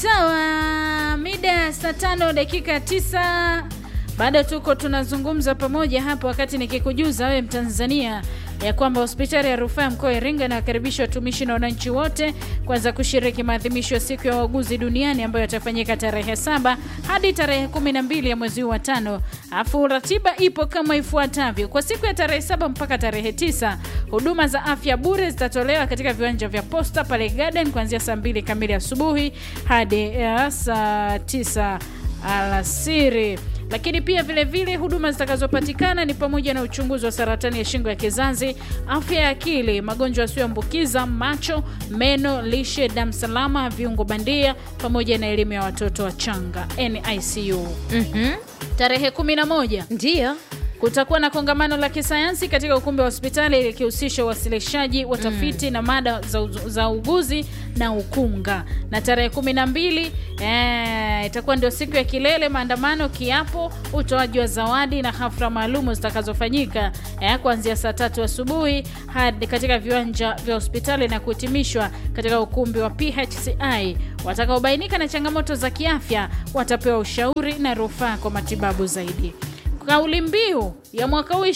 Sawa, mida saa tano dakika tisa bado tuko tunazungumza pamoja hapa, wakati nikikujuza wewe Mtanzania ya kwamba hospitali ya rufaa mkoa wa Iringa inawakaribisha watumishi na wananchi wote kwanza kushiriki maadhimisho ya siku ya wauguzi duniani ambayo yatafanyika tarehe saba hadi tarehe kumi na mbili ya mwezi huu wa tano. Afu ratiba ipo kama ifuatavyo: kwa siku ya tarehe saba mpaka tarehe tisa huduma za afya bure zitatolewa katika viwanja vya Posta pale Garden kuanzia saa mbili kamili asubuhi hadi uh, saa tisa alasiri lakini pia vile vile huduma zitakazopatikana ni pamoja na uchunguzi wa saratani ya shingo ya kizazi, afya ya akili, magonjwa yasiyoambukiza, macho, meno, lishe, damu salama, viungo bandia, pamoja na elimu ya watoto wachanga NICU. Mhm. Tarehe 11 Ndiyo. kutakuwa na kongamano la kisayansi katika ukumbi wa hospitali likihusisha uwasilishaji wa tafiti na mada za, uzu- za uguzi na ukunga. Na tarehe kumi na mbili eh, itakuwa ndio siku ya kilele, maandamano, kiapo, utoaji wa zawadi na hafla maalumu zitakazofanyika eh, kuanzia saa tatu asubuhi hadi katika viwanja vya hospitali na kuhitimishwa katika ukumbi wa PHCI. Watakaobainika na changamoto za kiafya watapewa ushauri na rufaa kwa matibabu zaidi. Kauli mbiu ya mwaka huu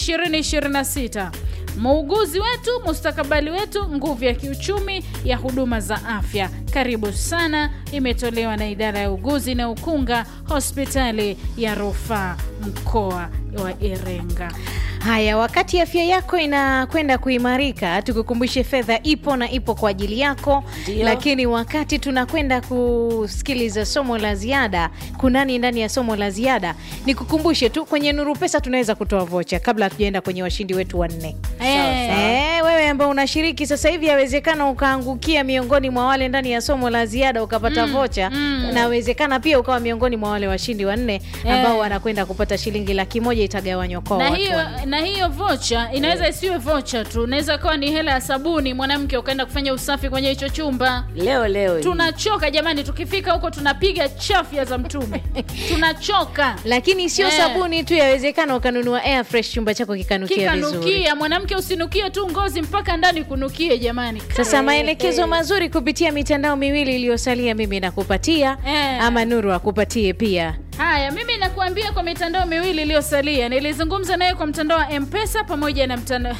2026 muuguzi wetu, mustakabali wetu, nguvu ya kiuchumi ya huduma za afya. Karibu sana, imetolewa na idara ya uguzi na ukunga, hospitali ya rufaa mkoa wa Iringa. Haya, wakati afya yako inakwenda kuimarika, tukukumbushe fedha ipo na ipo kwa ajili yako. Ndio. Lakini wakati tunakwenda kusikiliza somo la ziada, kunani ndani ya somo la ziada, nikukumbushe tu kwenye Nuru Pesa tunaweza kutoa vocha kabla hatujaenda kwenye washindi wetu wanne. Eh, Eh, wewe ambao unashiriki sasa hivi, yawezekana ukaangukia miongoni mwa wale ndani ya somo la ziada ukapata vocha, mm. nawezekana pia ukawa miongoni mwa wale washindi wanne ambao Eh. wanakwenda kupata shilingi laki moja itagawanywa kwa na watu hiyo, wanne. na hiyo vocha inaweza isiwe vocha tu, inaweza kawa ni hela ya sabuni, mwanamke ukaenda kufanya usafi kwenye hicho chumba leo leo hii. tunachoka jamani, tukifika huko tunapiga chafya za mtume tunachoka lakini sio Eh. sabuni tu, yawezekana ukanunua air fresh, chumba chako kikanukia vizuri. kikanukia. Mwanamke usinukie tu ngozi mpaka ndani kunukie, jamani. Sasa Eh, maelekezo eh. mazuri kupitia mitandao miwili iliyosalia, mimi nakupatia Eh. ama Nuru akupatie pia. Haya, mimi nakuambia kwa mitandao miwili iliyosalia, nilizungumza naye kwa mtandao wa Mpesa pamoja na mtandao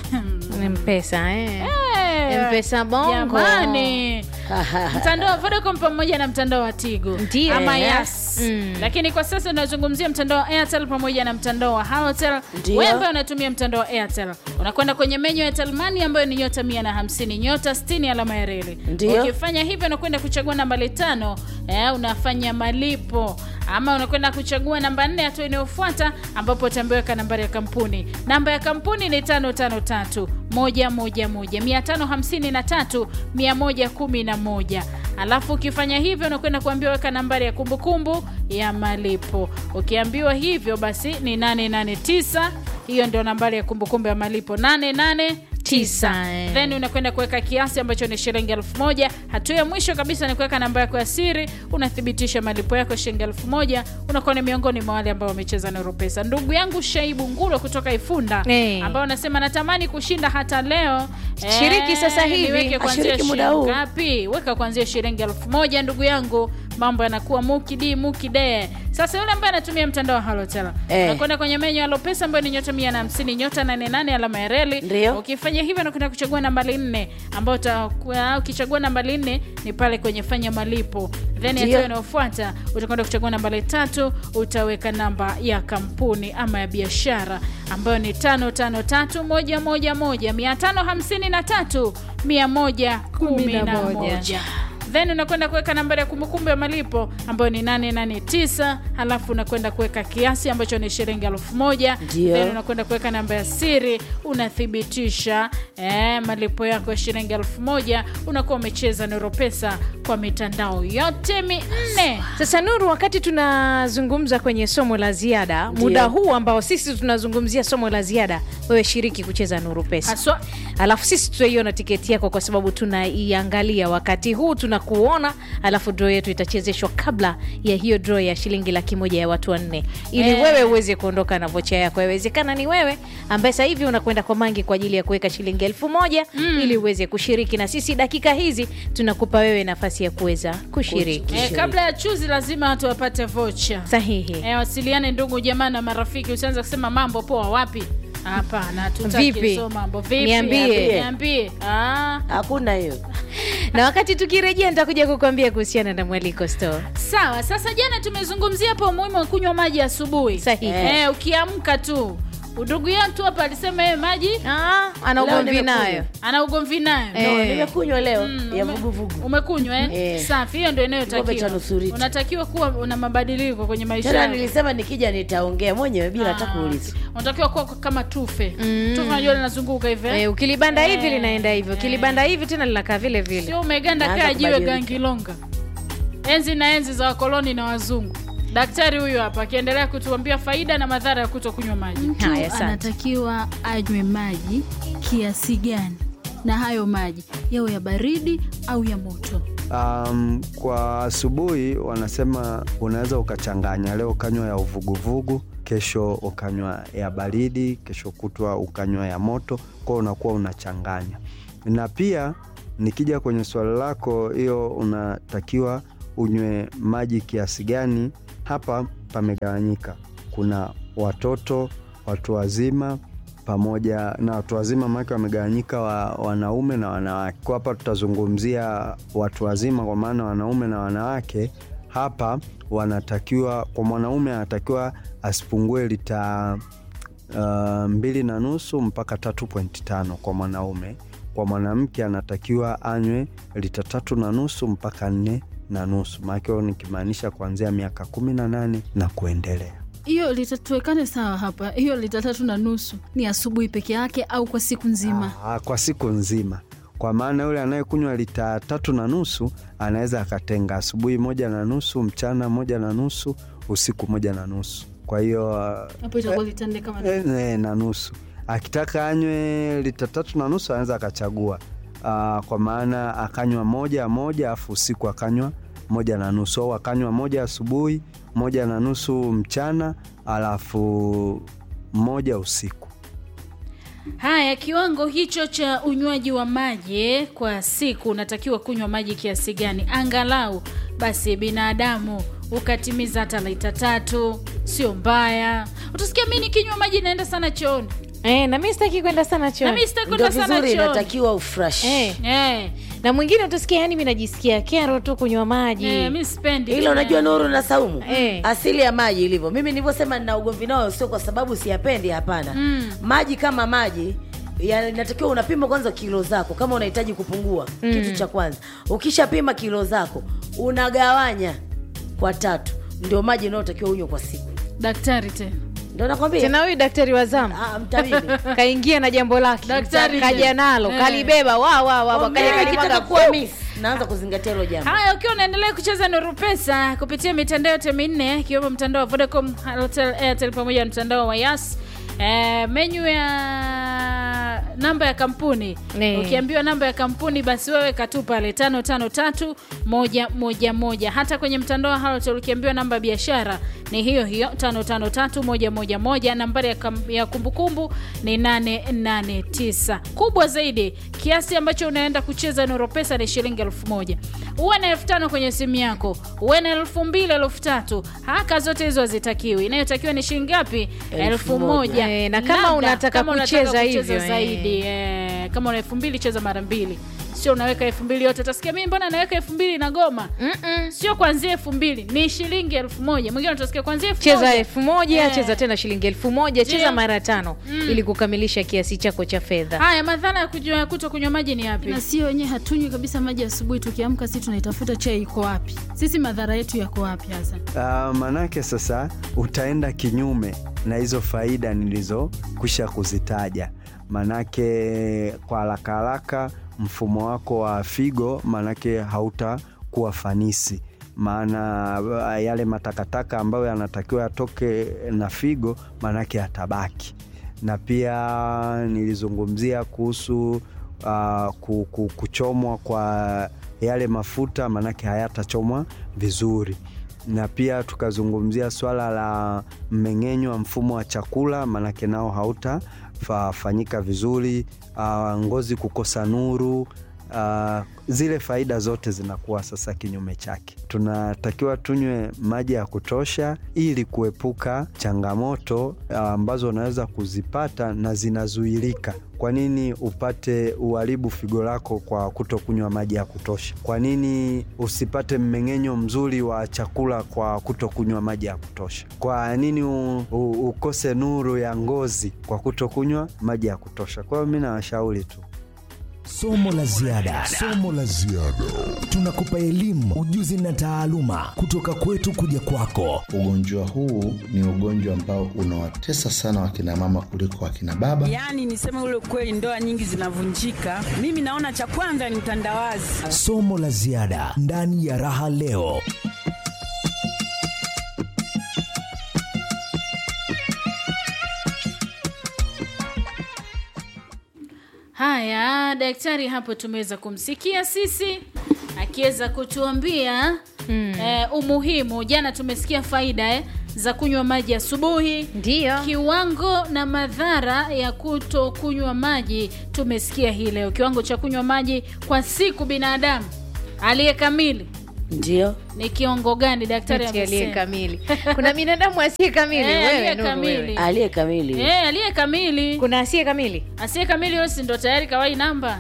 Mpesa eh. Eh, Mpesa bongo. jamani mtandao wa Vodacom pamoja na mtandao wa Tigo Ndiyo. ama Eh. Yas. Mm. Lakini kwa sasa tunazungumzia mtandao wa Airtel pamoja na mtandao wa Halotel. Ndiyo. Wewe ambaye unatumia mtandao wa Airtel, unakwenda kwenye menyu ya Airtel Money ambayo ni nyota 150 nyota 60 alama ya reli. Ndiyo. Ukifanya hivyo unakwenda kuchagua nambari tano, eh, unafanya malipo ama unakwenda kuchagua namba nne, hatua inayofuata ambapo utambeweka nambari ya kampuni. Namba ya kampuni ni tano tano tatu moja moja moja mia tano hamsini na tatu mia moja kumi na moja alafu ukifanya hivyo unakwenda kuambiwa weka nambari ya kumbukumbu ya malipo. Ukiambiwa hivyo basi ni 889 hiyo ndio nambari ya kumbukumbu ya malipo 889 Tisa, eh. then unakwenda kuweka kiasi ambacho ni shilingi elfu moja. Hatua ya mwisho kabisa ni kuweka namba yako ya siri, unathibitisha malipo yako shilingi elfu moja. Unakuwa ni miongoni mwa wale ambao wamecheza Nuru Pesa. Ndugu yangu Shaibu Ngulo kutoka Ifunda Eh. ambao anasema natamani kushinda hata leo. Shiriki sasa hivi. niweke kuanzia Ashiriki muda shilingi huu. ngapi? Weka kuanzia shilingi elfu moja ndugu yangu, mambo yanakuwa mukidi mukide. Sasa yule ambaye anatumia mtandao wa Halotel Eh. unakwenda kwenye menyu ya Lopesa ambayo ni nyota 150 nyota 88 alama ya reli. Ndio. Ukifanya hivyo unakwenda kuchagua nambari nne ambayo utakuwa- ukichagua nambari nne ni pale kwenye fanya malipo, then Ndio. hatua inayofuata utakwenda kuchagua nambari tatu, utaweka namba ya kampuni ama ya biashara ambayo ni tano tano tatu moja moja moja mia tano hamsini na tatu mia moja kumi na moja then unakwenda kuweka nambari ya kumbukumbu ya malipo ambayo ni 889 halafu unakwenda kuweka kiasi ambacho ni shilingi elfu moja Ndio. then unakwenda kuweka namba ya siri unathibitisha eh, malipo yako ya shilingi elfu moja unakuwa umecheza Nuru Pesa kwa mitandao yote minne Sasa Nuru, wakati tunazungumza kwenye somo la ziada, Ndio. muda huu ambao sisi tunazungumzia somo la ziada, wewe shiriki kucheza Nuru Pesa, haswa alafu sisi tutaiona tiketi yako, kwa sababu tunaiangalia wakati huu tuna tunakuona alafu draw yetu itachezeshwa kabla ya hiyo draw ya shilingi laki moja ya watu wanne ili Eh. wewe uweze kuondoka na vocha yako yawezekana ni wewe ambaye sasa hivi unakwenda kwa mangi kwa ajili ya kuweka shilingi elfu moja ili uweze kushiriki na sisi dakika hizi tunakupa wewe nafasi ya kuweza kushiriki Eh, kabla ya chuzi lazima watu wapate vocha sahihi eh, wasiliane ndugu jamaa na marafiki usianza kusema mambo poa wapi hapana tutaki Vipi? hizo mambo vipi Niambie. niambie ah. hakuna hiyo na wakati tukirejea nitakuja kukuambia kuhusiana na mwaliko store sawa sasa jana tumezungumzia hapo umuhimu wa kunywa maji asubuhi Sahihi. eh, ukiamka tu udugu yetu hapa alisema yeye maji ah, ana Leo ugomvi nimekunywa. nayo ana ugomvi nayo Eh. no, nimekunywa leo Mm, ya ume- vuguvugu umekunywa eh? Eh. safi hiyo ndio Kikombe cha inayotakiwa nusu lita. unatakiwa kuwa una mabadiliko kwenye maisha tena yako. nilisema nikija nitaongea mwenyewe bila hata Ah, kuulizwa unatakiwa kuwa kama tufe Mm. tufe unajua linazunguka hivi eh? Eh, ukilibanda hivi Eh. linaenda hivyo ukilibanda hivi tena linakaa vile vile sio umeganda Naanza kaa jiwe kubadilika. gangilonga enzi na enzi za wakoloni na wazungu daktari huyu hapa akiendelea kutuambia faida na madhara ya kuto kunywa maji mtu Haya, asante. anatakiwa anywe maji kiasi gani na hayo maji yawe ya baridi au ya moto Um, kwa asubuhi wanasema unaweza ukachanganya, leo ukanywa ya uvuguvugu, kesho ukanywa ya baridi, kesho kutwa ukanywa ya moto, kwao unakuwa unachanganya. Na pia nikija kwenye swali lako hiyo, unatakiwa unywe maji kiasi gani? Hapa pamegawanyika, kuna watoto, watu wazima pamoja na watu wazima, maanake wamegawanyika wa, wanaume na wanawake. Kwa hapa tutazungumzia watu wazima, kwa maana wanaume na wanawake. Hapa wanatakiwa, kwa mwanaume anatakiwa asipungue lita uh, mbili na nusu mpaka tatu pointi tano kwa mwanaume. Kwa mwanamke anatakiwa anywe lita tatu na nusu mpaka nne na nusu, maanake hiyo nikimaanisha kuanzia miaka kumi na nane na kuendelea. hiyo litatuwekane sawa hapa hiyo lita tatu na nusu ni asubuhi peke yake au kwa siku nzima Ah, kwa siku nzima kwa maana yule anayekunywa lita tatu na nusu anaweza akatenga asubuhi moja na nusu mchana moja na nusu usiku moja na nusu kwa hiyo ah, hapo itakuwa lita nne kama eh, eh, na nusu akitaka anywe lita tatu na nusu anaweza akachagua Ah, kwa maana akanywa moja moja afu usiku akanywa moja na nusu au akanywa moja asubuhi moja na nusu mchana alafu moja usiku haya kiwango hicho cha unywaji wa maji kwa siku unatakiwa kunywa maji kiasi gani angalau basi binadamu ukatimiza hata lita tatu sio mbaya utasikia mi nikinywa maji naenda sana chooni eh, na mi sitaki kwenda sana na chooni mi sitaki ndo kwenda sana vizuri chooni inatakiwa ufresh eh, Eh, na mwingine utasikia yani mi najisikia kero tu kunywa maji eh, mi sipendi ila unajua nuru na saumu Eh. asili ya maji ilivyo mimi nilivyosema nina ugomvi nao sio kwa sababu siyapendi hapana Mm. maji kama maji ya- inatakiwa unapima kwanza kilo zako kama unahitaji kupungua mm. kitu cha kwanza ukishapima kilo zako unagawanya kwa tatu ndio maji unayotakiwa unywe kwa siku daktari tena ndio nakwambia tena huyu daktari wa zamu Ah, mtabibi kaingia na jambo lake Daktari kaja tena. nalo Eh. kalibeba wa wa wa Kwa kaja mimi nikitaka kalimwaga kuwa miss naanza kuzingatia hilo jambo haya ukiwa unaendelea kucheza nuru pesa kupitia mitandao yote minne ikiwemo mtandao wa vodacom Halotel, airtel pamoja na mtandao wa yas Eh, menyu ya namba ya kampuni Ne. ukiambiwa namba ya kampuni basi wewe katu pale tano tano tatu moja moja moja hata kwenye mtandao wa Halotel ukiambiwa namba ya biashara ni hiyo hiyo tano tano tatu moja moja moja nambari ya, kam, ya kumbukumbu ni 889 kubwa zaidi kiasi ambacho unaenda kucheza noro pesa ni shilingi elfu moja uwe na elfu tano kwenye simu yako uwe na elfu mbili elfu tatu haka zote hizo hazitakiwi inayotakiwa ni shilingi ngapi elfu moja Eh, na kama Labda, unataka kama kucheza hivyo, zaidi eh, kama una elfu mbili cheza mara mbili sio unaweka elfu mbili yote utasikia mimi mbona naweka elfu mbili na goma Mm-mm. sio kwanzia elfu mbili ni shilingi elfu moja mwingine utasikia kwanzia elfu cheza moja. elfu moja Eh. cheza tena shilingi elfu moja cheza Ndio. mara tano ili kukamilisha kiasi chako cha fedha haya madhara ya kujua kuto kunywa maji ni yapi na sio wenyewe hatunywi kabisa maji asubuhi tukiamka si tunaitafuta chai iko wapi sisi madhara yetu yako wapi hasa Uh, manake sasa utaenda kinyume na hizo faida nilizokwisha kuzitaja, manake kwa haraka haraka mfumo wako wa figo manake hautakuwa fanisi, maana uh, yale matakataka ambayo yanatakiwa yatoke na figo manake yatabaki, na pia nilizungumzia kuhusu uh, ku- ku- kuchomwa kwa yale mafuta, maanake hayatachomwa vizuri na pia tukazungumzia swala la mmeng'enyo wa mfumo wa chakula, maanake nao hautafanyika vizuri. Uh, ngozi kukosa nuru, uh, zile faida zote zinakuwa sasa kinyume chake. Tunatakiwa tunywe maji ya kutosha ili kuepuka changamoto uh, ambazo unaweza kuzipata na zinazuilika. Kwa nini upate uharibu figo lako kwa kutokunywa maji ya kutosha? Kwa nini usipate mmeng'enyo mzuri wa chakula kwa kutokunywa maji ya kutosha? Kwa nini u, u, ukose nuru ya ngozi kwa kutokunywa maji ya kutosha? Kwa hiyo mi nawashauri tu Somo la ziada, somo la ziada. Tunakupa elimu, ujuzi na taaluma kutoka kwetu kuja kwako. Ugonjwa huu ni ugonjwa ambao unawatesa sana wakina mama kuliko wakina baba. Yaani niseme ule kweli, ndoa nyingi zinavunjika. Mimi naona cha kwanza ni utandawazi. Somo la ziada ndani ya Raha Leo. Haya, daktari hapo tumeweza kumsikia sisi akiweza kutuambia mm. eh, umuhimu. Jana tumesikia faida eh, za kunywa maji asubuhi, Ndiyo. kiwango na madhara ya kuto kunywa maji tumesikia hii leo. Kiwango cha kunywa maji kwa siku binadamu aliye kamili ndio ni kiwango gani? Daktari Eti aliye amesema kamili. Kuna binadamu asiye kamili. Eh, wewe, aliye Nuru, kamili. wewe. aliye kamili eh, aliye kamili. Kuna asiye kamili. Asiye kamili wewe si ndo tayari kawai namba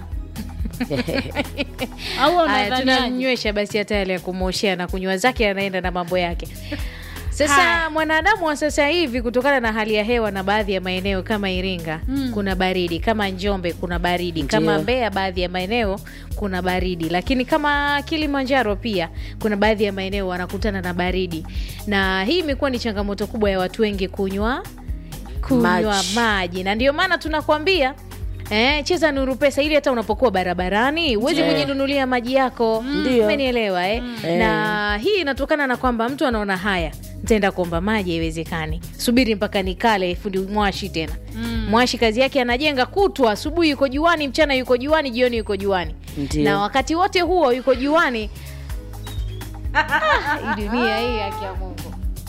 au Haya, unadhaniaje? tunamnywesha basi hata yale ya kumwoshea na kunywa zake, anaenda na mambo yake. Sasa Haya. mwanadamu wa sasa hivi, kutokana na hali ya hewa na baadhi ya maeneo kama Iringa Mm. kuna baridi, kama Njombe kuna baridi, kama Ndiyo. Mbeya baadhi ya maeneo kuna baridi, lakini kama Kilimanjaro pia kuna baadhi ya maeneo wanakutana na baridi, na hii imekuwa ni changamoto kubwa ya watu wengi kunywa kunywa Maji. maji, na ndio maana tunakwambia Eh, cheza Nuru Pesa ili hata unapokuwa barabarani uweze Ndiyo. kujinunulia maji yako. Ndiyo. Umenielewa eh? Na hii inatokana na kwamba mtu anaona haya, nitaenda kuomba maji, haiwezekani. Subiri mpaka nikale fundi mwashi tena. Mwashi kazi yake anajenga kutwa, asubuhi yuko juani, mchana yuko juani, jioni yuko juani. Ndiyo. Na wakati wote huo yuko juani. Ah, hii dunia hii haki ya Mungu.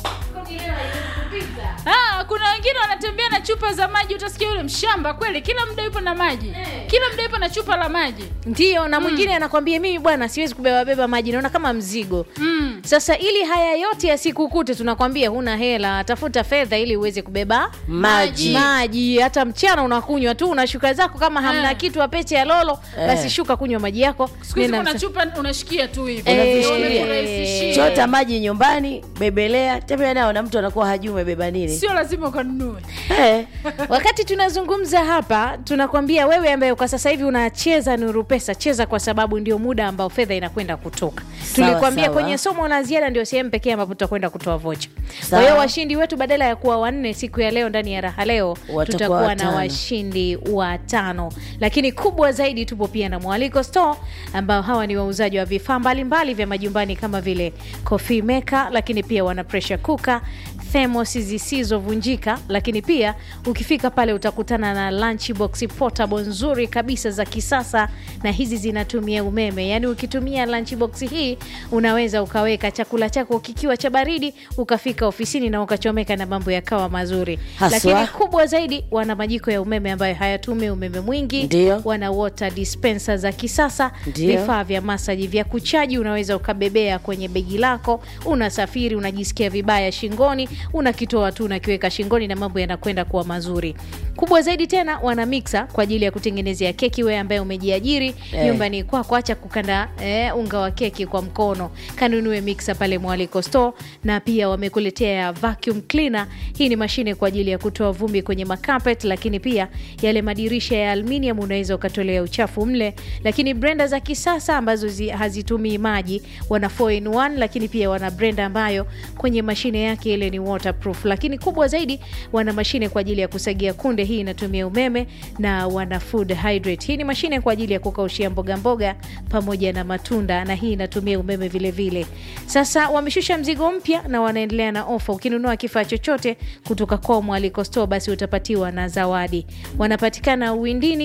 Ah, kuna wengine wanatembea na chupa za maji, utasikia yule mshamba kweli, kila muda yupo na maji, kila muda yupo na chupa la maji. Ndio, na mwingine anakwambia mimi bwana, siwezi kubeba beba maji, naona kama mzigo. Mm. Sasa ili haya yote yasikukute, tunakwambia huna hela, tafuta fedha ili uweze kubeba Maji. maji. Hata mchana unakunywa tu, unashuka zako, kama hamna Eh. kitu apete ya lolo, Eh. basi shuka kunywa maji yako. Siku hizi Nenda kuna msa- chupa unashikia tu hivi. Eh, Unavishikilia. Unakurahisishia. chota maji nyumbani bebelea tembea nao na mtu anakuwa hajui umebeba nini Sio lazima ukanunue. Eh, Wakati tunazungumza hapa, tunakwambia wewe ambaye kwa sasa hivi unacheza Nuru Pesa, cheza kwa sababu ndio muda ambao fedha inakwenda kutoka. Sawa, Tulikwambia sawa. kwenye somo la ziada ndio sehemu pekee ambapo tutakwenda kutoa vocha. Kwa Sawa. hiyo washindi wetu badala ya kuwa wanne siku ya leo ndani ya raha leo, Watakuwa tutakuwa na watano. washindi watano, lakini kubwa zaidi, tupo pia na Mwaliko Store ambao hawa ni wauzaji wa vifaa mbalimbali vya majumbani kama vile coffee maker, lakini pia wana pressure cooker thermos zisizovunjika, lakini pia ukifika pale utakutana na lunchbox portable nzuri kabisa za kisasa, na hizi zinatumia umeme. Yaani ukitumia lunchbox hii unaweza ukaweka chakula chako kikiwa cha baridi, ukafika ofisini na ukachomeka na mambo yakawa mazuri. Haswa. Lakini kubwa zaidi, wana majiko ya umeme ambayo hayatumii umeme mwingi, Ndio. wana water dispenser za kisasa, Ndio. vifaa vya masaji vya kuchaji, unaweza ukabebea kwenye begi lako. Unasafiri unajisikia vibaya shingoni, unakitoa tu unakiweka shingoni na mambo yanakwenda kuwa mazuri. Kubwa zaidi tena, wana mixer kwa ajili ya kutengenezea keki. Wewe ambaye umejiajiri Eh. nyumbani kwako, acha kukanda eh, unga wa keki kwa mkono, kanunue mixer pale Mwaliko Store, na pia wamekuletea vacuum cleaner. Hii ni mashine kwa ajili ya kutoa vumbi kwenye makapet, lakini pia yale madirisha ya aluminium unaweza ukatolea uchafu mle. Lakini blender za kisasa ambazo zi, hazitumii maji, wana 4 in 1, lakini pia wana blender ambayo kwenye mashine yake ile ni waterproof. Lakini kubwa zaidi, wana mashine kwa ajili ya kusagia kunde, hii inatumia umeme, na wana food hydrate. Hii ni mashine kwa ajili ya kukaushia mboga mboga pamoja na matunda, na hii inatumia umeme vile vile. Sasa wameshusha mzigo mpya na wanaendelea na ofa. Ukinunua kifaa chochote kutoka kwao Mwaliko Store, basi utapatiwa na zawadi. Wanapatikana Uwindini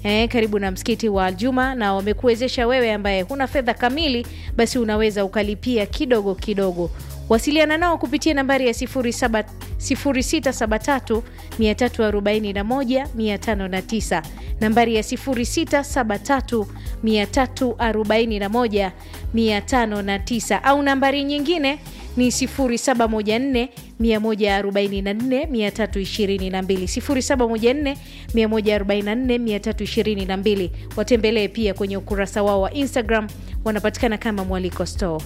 eh, karibu na msikiti wa Aljuma, na wamekuwezesha wewe ambaye huna fedha kamili, basi unaweza ukalipia kidogo kidogo. Wasiliana nao kupitia nambari ya 07 0673 341 509, nambari ya 0673 341 509 au nambari nyingine ni 0714 144 322 0714 144 322. Watembelee pia kwenye ukurasa wao wa Instagram, wanapatikana kama Mwaliko Store.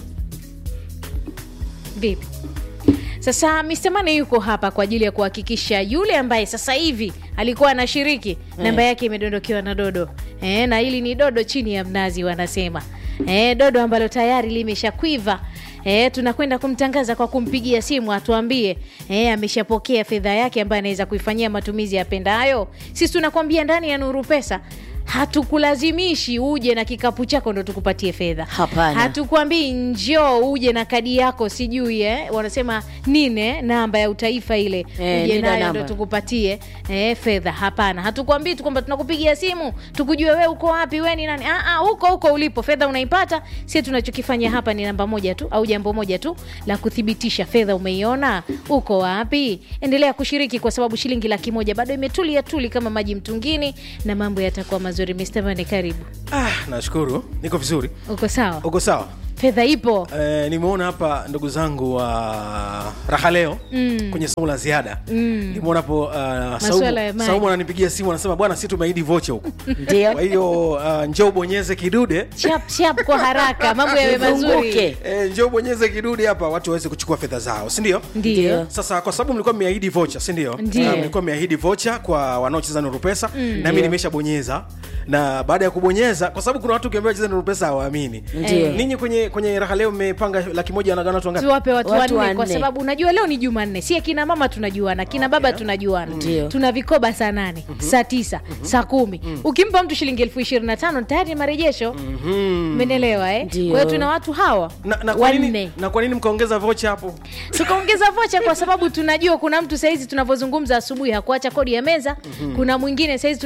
Vipi? Sasa Mr. Mane yuko hapa kwa ajili ya kuhakikisha yule ambaye sasa hivi alikuwa anashiriki namba yake imedondokewa na dodo e, na hili ni dodo chini ya mnazi wanasema e, dodo ambalo tayari limeshakwiva e, tunakwenda kumtangaza kwa kumpigia simu atuambie e, ameshapokea fedha yake ambayo anaweza kuifanyia matumizi yapendayo. Sisi tunakwambia ndani ya Nuru Pesa hatukulazimishi uje na kikapu chako ndo tukupatie fedha. Hapana. Hatukwambii njoo uje na kadi yako sijui eh, wanasema nine namba ya utaifa ile Eh, uje nina nayo namba. ndo tukupatie eh, fedha. Hapana, hatukwambii tu kwamba tunakupigia simu tukujue we uko wapi, we ni nani. Ah, ah, huko huko ulipo fedha unaipata. Sie tunachokifanya hapa ni namba moja tu au jambo moja tu la kuthibitisha fedha umeiona, uko wapi. Endelea kushiriki kwa sababu shilingi laki moja bado imetulia tuli kama maji mtungini, na mambo yatakuwa mazuri. Mr. Mane, karibu. Ah, nashukuru niko vizuri. Uko sawa? Uko sawa? Fedha ipo. Eh, nimeona hapa ndugu zangu wa raha leo Mm. kwenye somo la ziada Mm. nimeona hapo uh, Masuala ya Saumu, maji. Saumu ananipigia simu anasema bwana, si tumeahidi vocha huku, Ndio. kwa hiyo uh, njoo ubonyeze kidude Chap chap kwa haraka, mambo yawe mazuri. Izunguke. eh, njoo ubonyeze kidude hapa watu waweze kuchukua fedha zao, si ndio? Ndio. Sasa kwa sababu mlikuwa mmeahidi vocha, si ndio? Ndio. Ah, mlikuwa mmeahidi vocha kwa wanaocheza Nuru Pesa na mimi nimeshabonyeza, na baada ya kubonyeza, kwa sababu kuna watu ukiambia wacheze Nuru Pesa hawaamini. Ndio. Ninyi kwenye kwenye raha leo mmepanga laki moja anagana watu wangapi? tuwape watu, Watu wanne kwa wanne. sababu unajua leo ni Jumanne, si akina mama tunajuana, kina baba tunajuana, Ndio. tuna vikoba saa nane saa tisa saa kumi Ukimpa mtu shilingi elfu ishirini na tano tayari ni marejesho. Umenielewa eh? Ndio. Kwa hiyo tuna watu hawa na, na, kwa nini, wanne na kwa nini mkaongeza vocha hapo? tukaongeza vocha kwa sababu tunajua kuna mtu sahizi tunavyozungumza asubuhi hakuacha kodi ya meza. Kuna mwingine sahizi